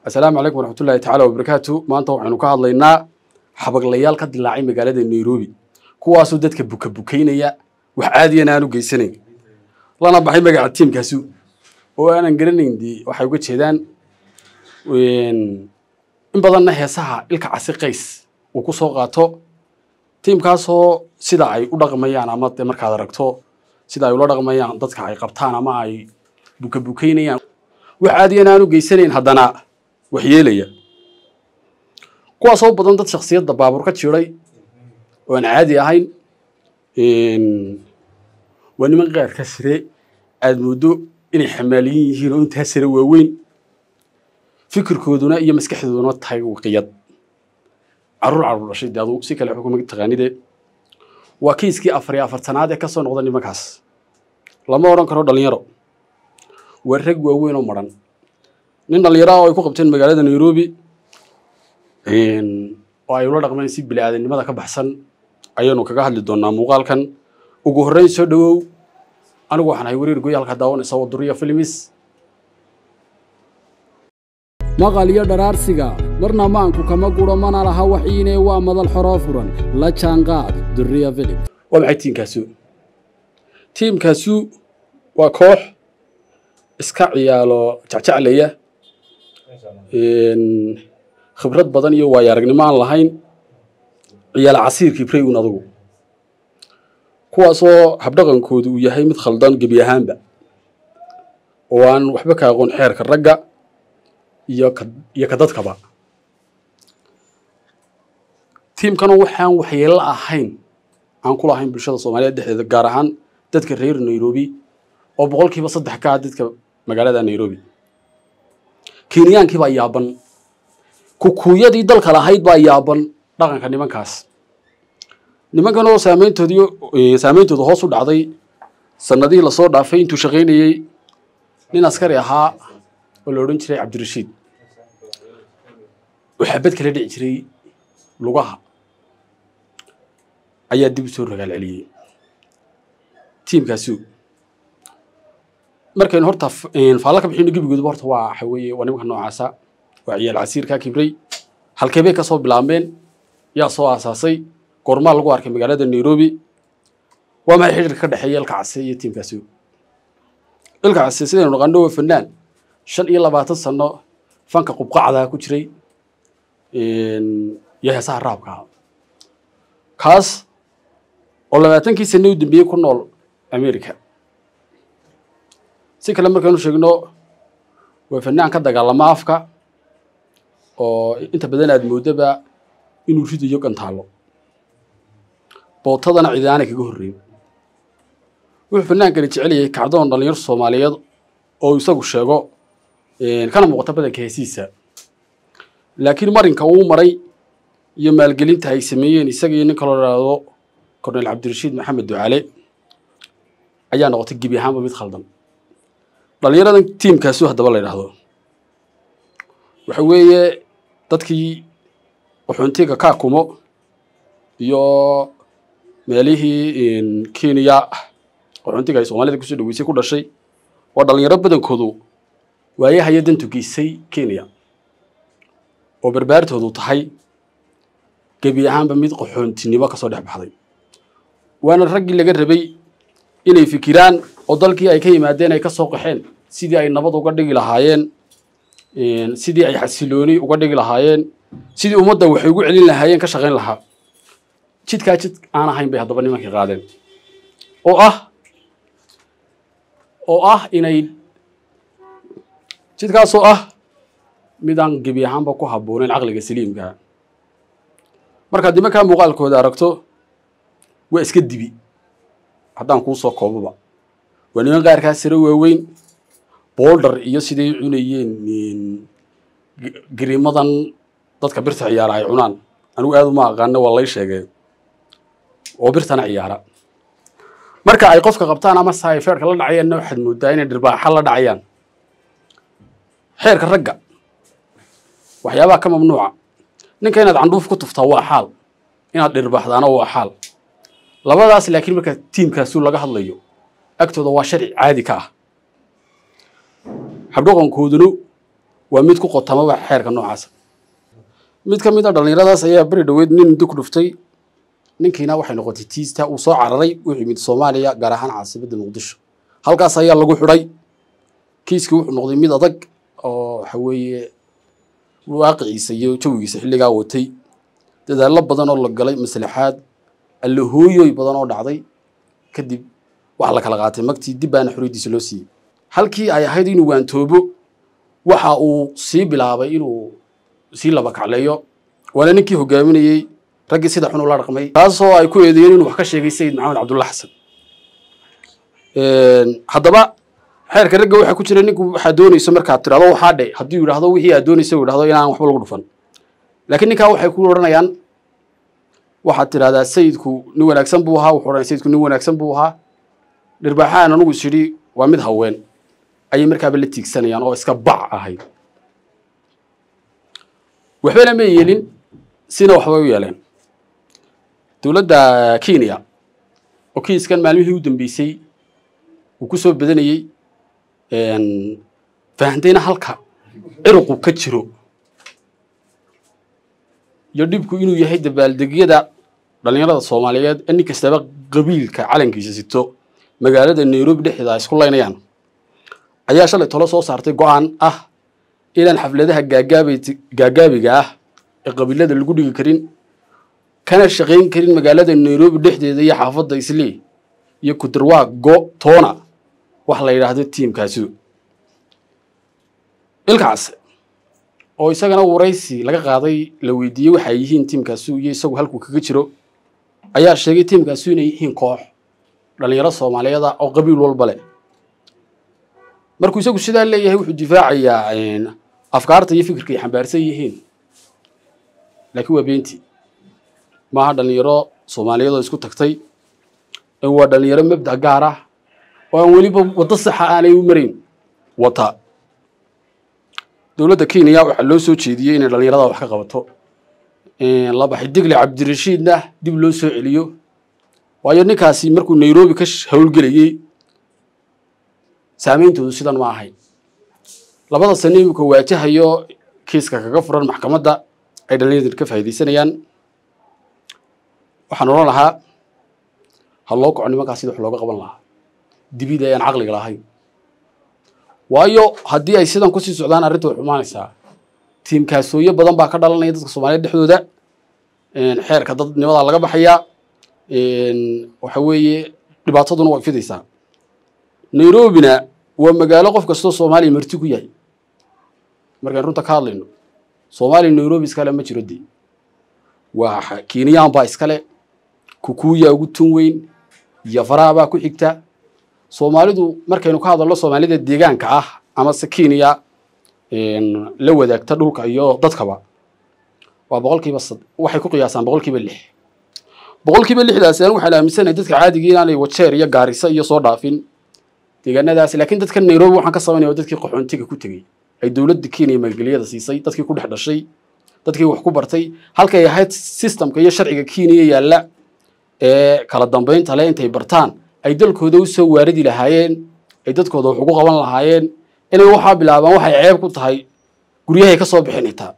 assalaamu calaykum waraxmatullaahi tacaala wabarakaatu maanta waxaynu ka hadlaynaa xabaglayaal ka dilaacay magaalada nairobi kuwaasoo dadka buka bukaynaya wax caadiyana aan u geysanayn lana baxay magaca tiimkaasu oo aanan garanayn dee waxay uga jeedaan in badanna heesaha ilka casi qays uu ku soo qaato tiimkaasoo sida ay u dhaqmayaan ama dee markaad aragto sida ay ula dhaqmayaan dadka ay qabtaan ama ay buka bukaynayaan wax caadiyana aan u geysanayn haddana wax yeelaya kuwaasoo badan dad shaksiyadda baabuur ka jiray oo aan caadi ahayn waa niman qaarka sire aada mooddo inay xamaaliyin yihiin oo intaa sire waaweyn fikirkooduna iyo maskaxdooduna tahay waqiyad caruur caruur dhashay de adu si kale xukuma taqaanide waa kiiskii afar iyo afartanaad ee ka soo noqda nimankaas lama odhan karo dhalinyaro waa rag waaweyn oo maran nin dhalinyaro ah oo ay ku qabteen magaalada nairobi oo ay ula dhaqmeen si bili aadamnimada ka baxsan ayaanu kaga hadli doonaa muuqaalkan ugu horreyn soo dhowow anigu waxaan ahay wariir goy halka daawanaysa waduriya filmis maqal iyo dharaarsiga marna maanku kama guro mana laha waxiine waa madal xoroo furan la jaanqaad duriya filim waa maxay tiimkaasu tiimkaasu waa koox iska ciyaalo jecjeclaya khibrad badan iyo waayo aragnimo aan lahayn ciyaal casiirkii brayun adugu kuwaasoo habdhaqankoodu uu yahay mid khaldan gebi ahaanba oo aan waxba ka aqoon xeerka ragga iyo ka iyo ka dadkaba tiimkana waxaan waxyeello ahayn aan ku lahayn bulshada soomaaliyeed dhexdeeda gaar ahaan dadka reer nairobi oo boqolkiiba saddex ka ah dadka magaalada nairobi kenyaankii baa yaaban kukuuyadii dalka lahayd baa yaaban dhaqanka nimankaas nimankan oo saameyntoodii saameyntooda hoos u dhacday sanadihii lasoo dhaafay intuu shaqaynayey nin askari ahaa oo la odhan jiray cabdirashiid oo xabad kala dhici jiray lugaha ayaa dib u soo ragaal celiyey tiimkaasu markaynu horta faalla ka bixino gebigoodaba horta waa waxa weeye waa nimanka noocaasa waa ciyaal casiirkaa kibray halkee bay ka soo bilaabmeen yaa soo aasaasay goormaa lagu arkay magaalada nairobi waa maxay xidhiirka ka dhexeeya ilka case iyo tiimkaasi ilka case sidaynu naqano waa fanaan shan iyo labaatan sano fanka qubqacdaa ku jiray iyo heesaha raabkaa kaas oo labaatankii sane u dambeeyey ku nool america si kale markaynu sheegno waa fanaan ka dagaalama afka oo inta badan aad moodaba inuu ridayo gantaalo bootadana ciidaanay kaga horreyn wuxuu fanaankani jecel yahay kacdoon dhalinyaro soomaaliyeed oo isagu sheego kana muuqata badanka heesiisa laakiin marinka uu maray iyo maalgelinta ay sameeyeen isaga iyo nin kaloo idhaahdo cornel cabdirashiid maxamed ducaale ayaa noqotay gebi ahaanba mid khaldan dhalinyaradan tiimkaasu haddaba la idhaahdo waxa weeye dadkii qaxoontiga kaakumo iyo meelihii kenya qaxoontiga ay soomaalida kusoo dhaweysay ku dhashay waa dhalinyaro badankoodu waayahaya dantu geysay kenya oo barbaartoodu tahay gebi ahaanba mid qaxoontinimo kasoo dhex baxday waana raggii laga rabay inay fikiraan oo dalkii ay ka yimaadeen ay ka soo qaxeen sidii ay nabad uga dhigi lahaayeen sidii ay xasilooni uga dhigi lahaayeen sidii ummadda waxay ugu celin lahaayeen ka shaqayn lahaa jidkaa jid aan ahayn bay haddaba nimankii qaadeen oo ah oo ah inay jidkaasoo ah mid aan gebi ahaanba ku habbooneyn caqliga saliimkaa markaad nimankaa muuqaalkooda aragto waa iska dibi haddaan kuu soo kooboba waa niman qaarkaa sare waaweyn boldar iyo siday cunayeen gariimadan dadka birta ciyaara ay cunaan anigu aad uma aqaano waa lay sheegee oo birtana ciyaara marka ay qofka qabtaan ama se ay feerka la dhacayaanna waxaad moodaa inay dhirbaaxa la dhacayaan xeerka ragga waxyaabaha ka mamnuuca ninka inaad candhuuf ku tuftaa waa xaal inaad dhirbaaxdaana waa xaal labadaas laakiin marka tiimkaasu laga hadlayo agtooda waa sharci caadi ka ah habdhaqankooduna waa mid ku qotamaba xeerka noocaasa mid ka mid a dhallinyaradaas ayaa beri dhoweed nin muddo ku dhuftay ninkiina waxay noqotay tiista uu soo cararay wuxuu yimid soomaaliya gaar ahaan caasimadda muqdisho halkaas ayaa lagu xidhay kiiskii wuxuu noqday mid adag oo waxa weeye waaqiciisa iyo jawigiisa xilligaa watay dadaallo badan oo la galay maslaxaad allahooyoy badan oo dhacday kadib waxa la kala qaatay magtii dib baana xoriyaddiisa loo siiyey halkii ay ahayd inuu waantoobo waxa uu sii bilaabay inuu sii laba kacleeyo waana ninkii hogaaminayey raggii sida xun ula dhaqmay taasoo ay ku eedeeyeen inuu wax ka sheegay sayid maxamed cabdulla xasan haddaba xeerka ragga waxaa ku jira ninku waxaa doonayso markaad tirahdo waxaa dhe hadduu yidhaahdo wixii aad doonaysa uu yidhahdo inaan waxba lagu dhufan laakiin ninkaa waxay ku odhanayaan waxaad tidhahdaa sayidku nin wanaagsan buu ahaa wuxuu odhanaya sayidku nin wanaagsan buu ahaa dhirbaaxaan anugu is idhi waa mid haween ayay markaaba la tiigsanayaan oo iska bac ahayd waxbana ma yeelin sina waxbay u yeeleen dowladda kenya oo kiiskan maalmihii u dambeysay uu ku soo badanayey fahantayna halka ciruqu ka jiro iyo dhibku inuu yahay dabaaldegyada dhallinyarada soomaaliyeed ee nin kastaba qabiilka calankiisa sito magaalada nairobi dhexdeeda ay isku laynayaan ayaa shalay tolo soo saartay go-aan ah inaan xafladaha gaagaab gaagaabiga ah ee qabiilada lagu dhigi karin kana shaqayn karin magaalada nairobi dhexdeeda iyo xaafadda islii iyo kudarwaa go toona wax la yidhaahdo tiimkaasi ilkaas oo isagana waraysi laga qaaday la weydiiyey waxa ay yihiin tiimkaasu iyo isagu halkuu kaga jiro ayaa sheegay tiimkaasu inay yihiin koox dhallinyaro soomaaliyeeda oo qabiil walba leh markuu isagu sidaa leeyahay wuxuu difaacayaa afkaarta iyo fikirka ay xambaarsan yihiin laakiin waa beentii maaha dhallinyaro soomaaliyeed oo isku tagtay ee waa dhallinyaro mabda gaar ah oo aan weliba waddo saxa aanay u marayn wata dowladda kenya waxaa loo soo jeediyey inay dhallinyarada wax ka qabato labaxi digle cabdirashiidna dib loo soo celiyo waayo ninkaasi markuu nairobi ka howlgelayey saameyntoodu sidan ma ahayn labada sano imika waajahayo kiiska kaga furan maxkamadda ay dhallinyarada ka faa'iidaysanayaan waxaan odhan lahaa ha loo kaco nimankaas sida wax looga qaban lahaa dibida ayaan caqliga lahayn waayo haddii ay sidan kusii socdaan arrinta way xumaanaysaa tiimkaasooyo badan baa ka dhalanaya dadka soomaaliyeed dhexdooda xeerka dadnimadaa laga baxayaa waxa weeye dhibaataduna way fidaysaa nairobina waa magaalo qof kastoo soomaaliya marti ku yahay markaan runta ka hadlayno soomaaliya nairobi iskale ma jiro dee waa kenyaan baa iskale kukuuya ugu tun weyn iyo faraha baa ku xigta soomaalidu markaynu ka hadalno soomaalida deegaanka ah amase kenya la wadaagta dhulka iyo dadkaba waa boqolkiiba waxay ku qiyaasaan boqolkiiba lix boqolkiiba lixdaasi anigu waxaan aaminsanahay dadka caadigii inaanay wajeer iyo gaarisa iyo soo dhaafin deegaanadaasi laakiin dadka nairobi waxaan ka sameynaya waa dadkii qaxoontiga ku tegey ay dowladda kenya maalgeliyada siisay dadkii ku dhex dhashay dadkii wax ku bartay halkay ahayd systemka iyo sharciga kenya yaalla ee kala dambeynta le intay bartaan ay dalkooda u soo waaridi lahaayeen ay dadkooda wax ugu qaban lahaayeen inay waxaa bilaabaan waxay ceeb ku tahay guryahay ka soo bixin xitaa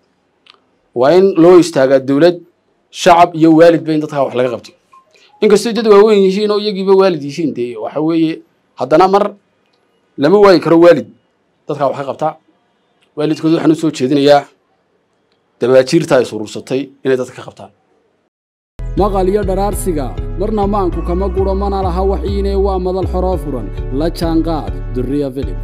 waa in loo istaagaa dowlad shacab iyo waalidba in dadkaa wax laga qabto inkastoo dad waaweyn yihiin oo iyagiiba waalid yihiin dee waxa weeye haddana mar lama waayi karo waalid dadkaa wax ka qabta waalidkooda waxaan u soo jeedinayaa dabaajiirta ay suruursatay inay dadka ka qabtaan maqal iyo dharaarsiga marna maanku kama guro mana laha waxiinee waa madal xoroo furan la jaanqaad durriya filib